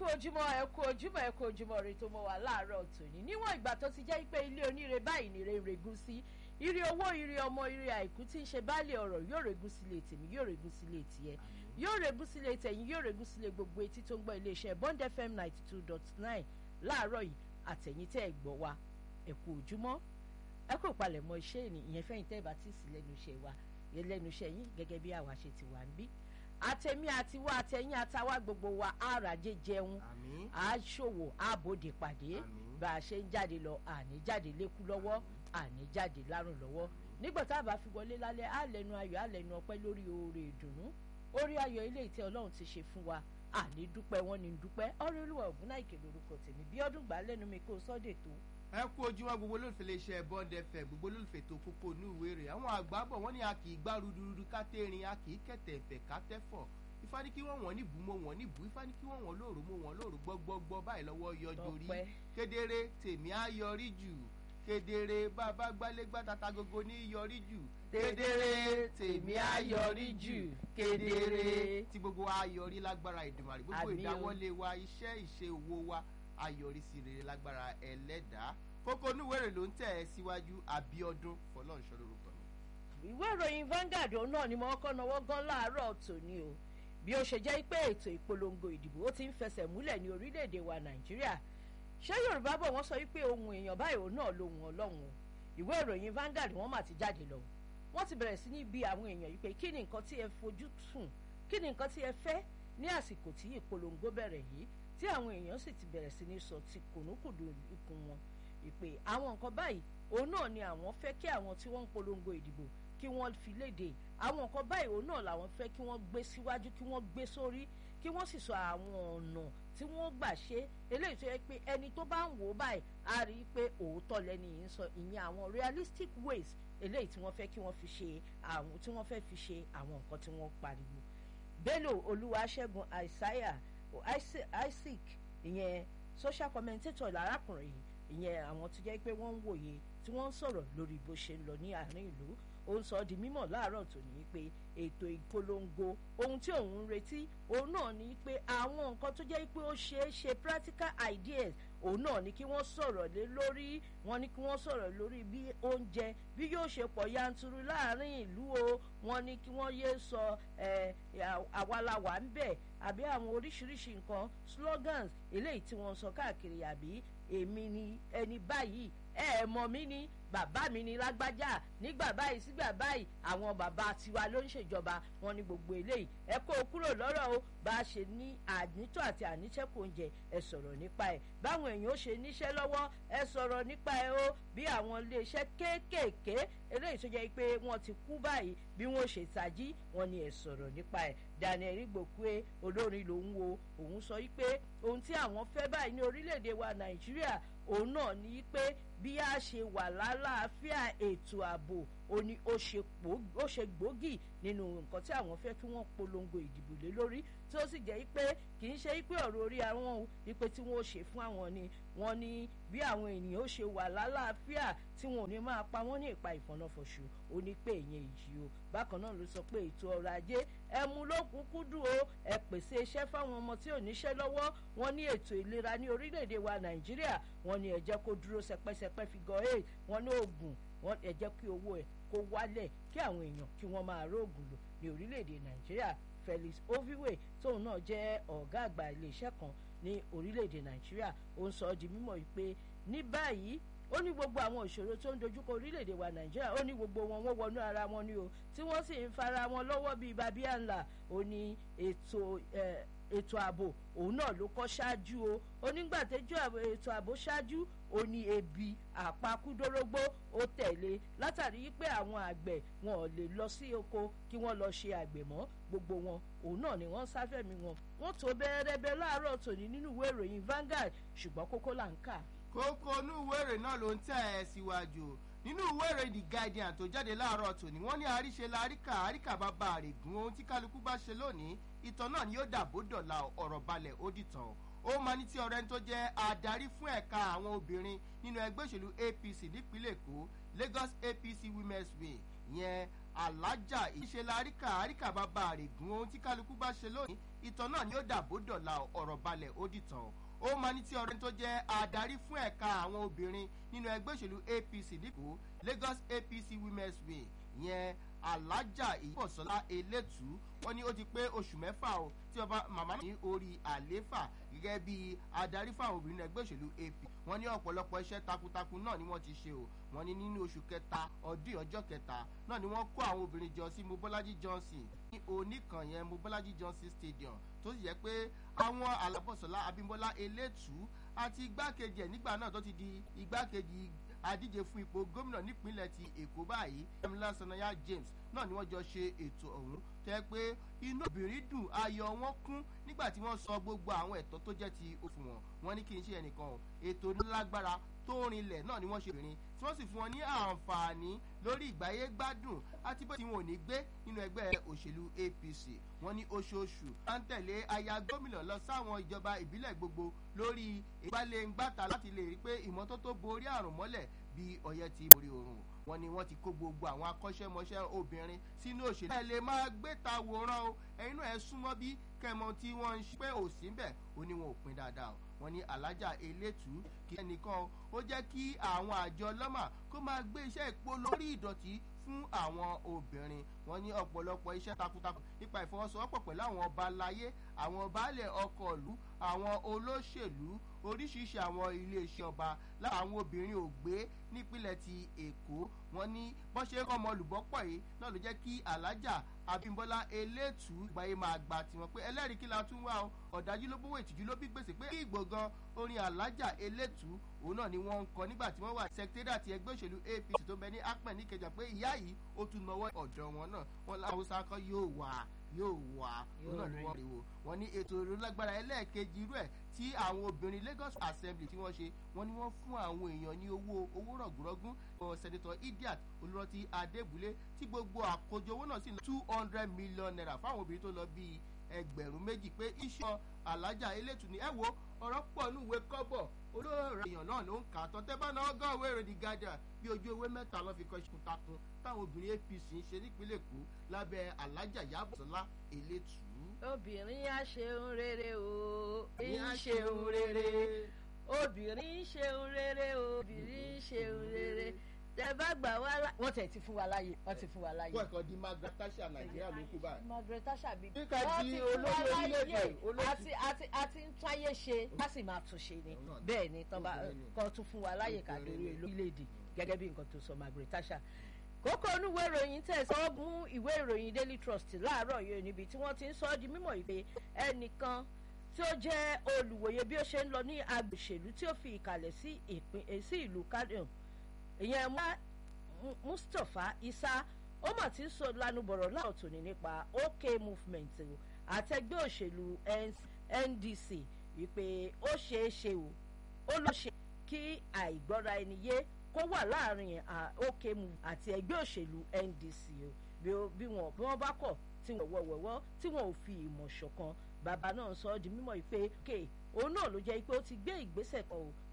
kú ojúmọ́ ẹ kú ojúmọ́ ẹ kú ojúmọ́ rẹ tó mọ wà láàárọ̀ tòní níwọ̀n ìgbà tó ti jẹ́ pé ilé oníire báyìí nìre ń regún sí ire owó ire ọmọ ire àìkú tí ń ṣe baálé ọ̀rọ̀ yóò regún sílé tèmi yóò regún sílé tiẹ̀ yóò regún sílé tẹ̀yìn yóò regún sílé gbogbo etí tó ń gbọ́ iléeṣẹ́ Bond FM ninety two dot nine láàárọ̀ yìí àtẹ̀yìn tẹ́ ẹ̀ gbọ́ wa ẹ kú ojúmọ́ ẹ kò palẹ̀mọ́ iṣẹ́ ìyẹn fẹ́yìn tẹ́ ẹ bá tì sí lẹ́nu iṣẹ́ wa yẹn lẹ́nu iṣẹ́ yín gẹ́gẹ́ bí àwa ṣe ti wà ń bí àtẹ̀mí àtiwá àtẹ̀yìn àtàwá gbogbo wa àràjẹ jẹun àmín àṣòwò àbòdè pàdé Àmín. bá a ṣe ń jáde lọ àní jáde lékú lọ́wọ́ àní jáde lárùn lọ́wọ́ nígbà tá a bá fi wọlé lálẹ́ á lẹ́nu ayọ̀ á lẹ́nu ọpẹ́ lórí oore ìdùnnú orí ayọ̀ ilé ìtẹ́ ọlọ́run ti ṣe fún wa àní dúpẹ́ wọn ní dúpẹ́ ọ̀rẹ́ olúwa ògúnnáìkè lórúkọ tèmi bí ọdún gbà á lẹ́nu mi kó sọ́dẹ̀ tó ẹ kú ojúmọ́ gbogbo olólùfẹ́ iléeṣẹ́ Bond FM gbogbo olólùfẹ́ tó kókó ní ìwé rẹ̀ àwọn àgbà bọ̀ wọ́n ní a kì í gbá rudurudu ká tẹ́rin a kì í kẹ̀tẹ̀ ẹ̀fẹ̀ ká tẹ́fọ̀ ifá ní kí wọ́n wọ́n níbù mọ́ wọ́n níbù ifá ní kí wọ́n wọ́n lóòrò mọ́ wọ́n lóòrò gbọ́gbọ́gbọ́ báyìí lọ́wọ́ yọjú rí Tọ́pẹ́. kedere tèmi á yọrí jù kedere bàbá gbálé gbàtàtà gogo ní yọrí jù Kedere, tèmi á yọrí jù. Kedere. tí gbogbo wa yọrí lágbára Èdùmàrè gbogbo Àmín o. ìdáwọ́lé wa iṣẹ́ ìṣe owó wa á yọrí sí rere lágbára ẹlẹ́dàá kókó onúwèrè ló ń tẹ̀ ẹ́ síwájú Abíọ́dún Fọlọ́runṣọ́ lórúkọ mi. ìwé ìròyìn Vanguard òun náà ni mo kọ́ náwó gan láàárọ̀ tòní o bí ó ṣe jẹ́ pé ètò ìpolongo ìdìbò ó ti ń fẹsẹ̀ múlẹ̀ ní orílẹ̀-èdè wa Nàìjíríà ṣé Yorùbá bọ̀ wọ́n sọ wípé ohun èèyàn báyìí òun náà lohun Ọlọ́run o ìwé ìròyìn Vanguard wọ́n mà ti jáde lọ wọ́n ti bẹ̀rẹ̀ sí ní bi àwọn èèyàn yìí pé kí ni nǹkan tí ẹ fojú sùn kí ni nǹkan tí ẹ fẹ́ ní àsìkò tí ìpolongo bẹ̀rẹ̀ yìí tí àwọn èèyàn sì ti bẹ̀rẹ̀ sí ní sọ ti kùnúkùdù ikùn wọn ìpè àwọn nǹkan báyìí òun náà ni àwọn fẹ́ kí àwọn tí wọ́n ń polongo ìdìbò kí wọ́n fi léde àwọn nǹkan báyìí òun náà làwọn fẹ́ kí wọ́n gbé síwájú kí wọ́n gbé sórí kí wọ́n sì sọ àwọn ọ̀nà tí wọ́n gbà ṣe eléyìí tó yẹ pé ẹni tó bá ń wò ó báyìí á rí i pé òótọ́ lẹ́ni yìí ń sọ ìyẹn àwọn realistic ways eléyìí tí wọ́n fẹ́ kí wọ́n fi ṣe àwọn tí wọ́n fẹ́ fi ṣe àwọn nǹkan tí wọ́n pariwo Bello Olúwaṣẹ́gun Isaiah Isaac ìyẹn social commentator lárákùnrin yìí ìyẹn àwọn tó jẹ́ pé wọ́n ń wòye tí wọ́n ń sọ̀rọ̀ lórí bó ṣe ń lọ ní àárín ìlú ó ń sọ ọ́ di mímọ̀ láàárọ̀ tòní pé ètò ìpolongo ohun tí òun ń retí òun náà ni pé àwọn nǹkan tó jẹ́ pé ó ṣeé ṣe practical ideas òun náà ni kí wọ́n sọ̀rọ̀ lé lórí wọ́n ní kí wọ́n sọ̀rọ̀ lórí bí oúnjẹ bí yóò ṣe pọ̀ yanturu láàárín ìlú o wọ́n ní kí wọ́n yéé sọ ẹ̀ àwa la wà ń bẹ̀ àbí àwọn oríṣiríṣi nǹkan slogans eléyìí tí wọ́n sọ káàkiri àbí èmi ni ẹni báyìí ẹ ẹ mọ̀ mí ni bàbá mi ni lágbájá nígbà báyìí sígbà báyìí àwọn bàbá tiwa ló ń ṣèjọba wọn ní gbogbo eléyìí ẹ kó o kúrò lọ́rọ̀ o bá a ṣe ní ànítọ́ àti àníṣẹ́kù oúnjẹ ẹ sọ̀rọ̀ nípa ẹ̀ báwọn èèyàn ó ṣe níṣẹ́ lọ́wọ́ ẹ sọ̀rọ̀ nípa ẹ̀ o bí àwọn iléeṣẹ́ kéékèèké eléyìí tó jẹ́ pé wọ́n ti kú báyìí bí wọ́n ṣe tají wọn ni ẹ sọ̀rọ̀ nípa ẹ̀ Daniel Igbokwe olórin lòun wo òun sọ wípé ohun tí àwọn fẹ́ báyìí ní orílẹ̀-èdè wa Nàìjíríà òun náà ní pé bí a ṣe wà lálàáfíà ètò ààbò ó ní ó ṣe gbòógì nínú nǹkan tí àwọn fẹ́ kí wọ́n polongo ìdìbò lé lórí tí ó sì jẹ́ pé kì í ṣe pé ọ̀rọ̀ orí àwọn o wípé tí wọ́n ó ṣe fún àwọn ni wọ́n ní bí àwọn ènìyàn ó ṣe wà lálàáfíà tí wọn ò ní máa pa wọ́n ní ìpa ìfọ̀nàfọ̀ṣù ó ní pé ìyẹn ìjì o bákan náà ló sọ pé ètò ọrọ̀ ajé ẹ mú lókùnkúndùn o ẹ pèsè iṣẹ́ fáwọn ọmọ tí ò níṣẹ́ lọ́wọ́ wọ́n ní ètò ìlera ní orílẹ̀-èdè wa Nàìjíríà wọ́n ní ẹ jẹ́ kó dúró sẹpẹ́sẹpẹ́ fi gan ẹ̀ wọ́n ní oògùn wọ́n ẹ jẹ́ kí owó ẹ̀ kó wálẹ̀ kí àwọn èèyàn kí wọ́n máa róògùn lò ní orílẹ̀-èdè Nàìjíríà Felix Oviwe tóun náà jẹ́ ọ̀gá àgbà iléeṣẹ́ kan ní orílẹ̀-èdè Nàìjíríà ó ń sọ ọ́ di mímọ̀ yìí pé ní báyìí ó ní gbogbo àwọn ìṣòro tó ń dojúkọ orílẹ̀-èdè wa nàìjíríà ó ní gbogbo wọn wọ́n wọnú ara wọn ni o tí wọ́n sì ń fara wọn lọ́wọ́ bíi babíà ńlá ó ní ètò ètò ààbò òun náà ló kọ́ ṣáájú o ó nígbà tẹ́jú ètò ààbò ṣáájú ó ní ebi àpakúdórógbó ó tẹ̀lé látàrí pé àwọn àgbẹ̀ wọn ò lè lọ sí oko kí wọ́n lọ ṣe àgbẹ̀ mọ́ gbogbo wọn òun náà ni wọ́n sáfẹ̀mí wọn wọ́n tó bẹ́ẹ̀rẹ́bẹ́ láàárọ̀ tòní nínú ìwé ìròyìn Vanguard ṣùgbọ́n kókó là ń kà kókó inú ìwé ìròyìn náà ló ń tẹ̀ ẹ́ síwájú nínú ìwé ìròyìn The Guardian tó jáde láàárọ̀ tòní wọ́n ní àríṣe la àríkà àríkà bàbá àrègùn ohun tí kálukú bá ṣe lónìí ìtàn náà ni yóò dàbò dọ̀la ọ̀rọ̀ balẹ̀ ó dìtàn ó máa ní tí ọ̀rẹ́ ẹni tó jẹ́ adarí fún ẹ̀ka àwọn obìnrin nínú ẹgbẹ́ òṣèlú APC nípínlẹ̀ Èkó Lagos APC Women's Wing ìyẹn alájà ìṣe láríkà àríkà bàbá àrègùn ohun tí kálukú bá ṣe lónìí ìtàn náà ni ó dàbò dọ̀la ọ̀rọ̀ balẹ̀ ó dìtàn ó máa ní tí ọ̀rẹ́ tó jẹ́ adarí fún ẹ̀ka àwọn obìnrin nínú ẹgbẹ́ òṣèlú apc dípò lagos apc women's wing yẹn alájà ìyíbọ̀sọ́lá elétú wọ́n ní ó ti pé oṣù mẹ́fà o tí ọba màmá ní orí àléfà gẹ́gẹ́ bí adarí fún àwọn obìnrin ẹgbẹ́ òṣèlú ap wọ́n ní ọ̀pọ̀lọpọ̀ iṣẹ́ takuntakun náà ni wọ́n ti ṣe o wọ́n ní nínú oṣù kẹta ọdún ọjọ́ kẹta náà ni wọ́n kó àwọn obìnrin jọ sí mobolaji johnson ní oníkan yẹn mobolaji johnson stadium tó sì yẹ pé àwọn alábọ̀sọ̀lá abimbola elétú àti igbákejì ẹ̀ nígbà náà tó ti di igbákejì adíje fún ipò gómìnà nípínlẹ̀ ti èkó báyìí emila sanaya james náà ni wọ́n jọ ṣe ètò ọ̀hún tẹ́ pé inú obìnrin dùn ayọ̀ wọn kún nígbà tí wọ́n sọ gbogbo àwọn ẹ̀tọ́ tó jẹ́ ti òfin wọn wọn ní kí n ṣe ẹnìkan o ètò nílágbára tó rinlẹ̀ náà ni wọ́n ṣe obìnrin tí wọ́n sì fún wọn ní àǹfààní lórí ìgbáyé gbádùn àti bó ti wọn ò ní gbé nínú ẹgbẹ́ òṣèlú apc wọn ní oṣooṣù máa ń tẹ̀lé aya gómìnà lọ sáwọn ìjọba ìbílẹ̀ gbogbo lórí ìgbàlẹ̀-ngbàtà láti lè rí pé ìmọ́tótó borí àrùn mọ́lẹ̀ bí ọyẹ ti borí oorun wọn ni wọn ti kó gbogbo àwọn akọ́ṣẹ́mọṣẹ́ obìnrin sínú òṣèlú. ẹ lè máa gbé ta wòran o ẹyin náà ẹ súnmọ́ bí kẹmọ tí wọ́n ń ṣe pé òsì ń bẹ̀ ó ní wọn ò pin dáadáa o wọn ní alájà elétú kí ẹnìkan ó jẹ́ kí àwọn àjọ ọlọ́mà kó máa gbé iṣẹ́ ìpò lórí ìdọ̀tí fún àwọn obìnrin wọn ní ọ̀pọ̀lọpọ̀ iṣẹ́ takuntakun nípa ìfọwọ́sowọ́pọ̀ pẹ̀lú àwọn ọba aláyé àwọn baálẹ̀ ọkọ̀ ìlú àwọn olóṣèlú oríṣiríṣi àwọn iléeṣẹ́ ọba láwọn obìnrin ò gbé nípínlẹ̀ ti èkó wọn ní bọ́n ṣe ń kọ́ ọmọ olùbọ́pọ̀ yìí náà ló jẹ́ kí alájà abimbola elétú ìgbàyè máa gba tiwọn pé ẹlẹ́rìí kí la tún wá o ọ̀dájú ló bówó ìtìjú ló bí gbèsè pé kí ìgbògan orin alájà elétú òun náà ni wọ́n ń kọ nígbà tí wọ́n wà sẹkítẹ́rì àti ẹgbẹ́ òṣèlú apc tó bẹ ní apẹ̀ níkẹjà pé ìyá yìí ó tún nọwọ́ ọ̀dọ̀ wọn náà wọn láwọn sákọ́ yóò wà yóò wà òun náà ni wọ́n rí wo wọn ní ètò ìrólágbára ẹlẹ́ẹ̀kejì irú ẹ̀ tí àwọn obìnrin lagos assembly tí wọ́n ṣe wọ́n ní wọ́n fún àwọn èèyàn ní owó owó rọ̀gùrọ̀gùn sẹ́nitọ̀ idiat olùrántí adébúlé tí gbogbo àkójọ owó náà sì ní two hundred million naira fáwọn obìnrin tó lọ bíi ẹgbẹ̀rún méjì pé iṣan alájà elétù ní ẹ wo ọ̀rọ̀ pọ̀ ní ìwé kọ́bọ̀ olóòrè èèyàn náà ló ń kà á tán tẹ́ bá náà ọgọ́ ìwé èrè the guardian bí ojú ewé mẹ́ta lọ́ fi kọ́ iṣẹ́ takun táwọn obìnrin apc ń ṣe nípínlẹ̀ èkó lábẹ́ alájà yabọ̀sọ́lá elétù. obìnrin á ṣeun rere o ń ṣeun rere obìnrin ń ṣeun rere obìnrin ń ṣeun rere tẹ bá gbà wá lá. wọ́n tẹ̀ ti fún wa láàyè wọ́n ti fún wa láàyè. wọ́n kàn di margaret thatcher nàìjíríà ló kú báyìí. margaret thatcher bíi Nígbà tí olórí orílẹ̀-èdè, olórí- àti àti àti ń táyé ṣe ká sì máa tún ṣe ni Òun náà ni. bẹ́ẹ̀ ni tán bá Obìnrin ni. kọ́ tún fún wa láàyè ká Obìnrin lórí ni. orílẹ̀-èdè gẹ́gẹ́ bí nǹkan tó sọ margaret thatcher kókó onúwé ìròyìn tẹ̀sán mú ìwé ìròyìn daily trust láàárọ̀ yìí níbi tí wọ́n ti ń sọ ọ́ di mímọ̀ ìpè ẹnìkan tí ó jẹ́ olùwòye bí ó ṣe ń lọ ní agbòṣèlú tí ó fi ìkàlẹ̀ sí ìpín eh, sí ìlú kádùn ìyẹn wá Mu- mustapha isa ó mà ti ń sọ lanubọ̀rọ̀ láwọn tòní nípa ok movement o àtẹgbẹ́ òṣèlú N- ndc wípé ó ṣeé ṣe o ó ló ṣe kí àìgbọ́ra ẹni yé kó wà láàrin à, ok movement àti ẹgbẹ́ òṣèlú ndc o bí ó- bí wọn bí wọn bá kọ̀ tí wọn wọ̀wọ̀wọ́ tí wọn ò fi ìmọ̀ ṣọ̀kan bàbá náà sọ ọ́ di mímọ̀ yìí pé ok òun náà ló jẹ́ pé ó ti gbé ìgbésẹ̀ kan o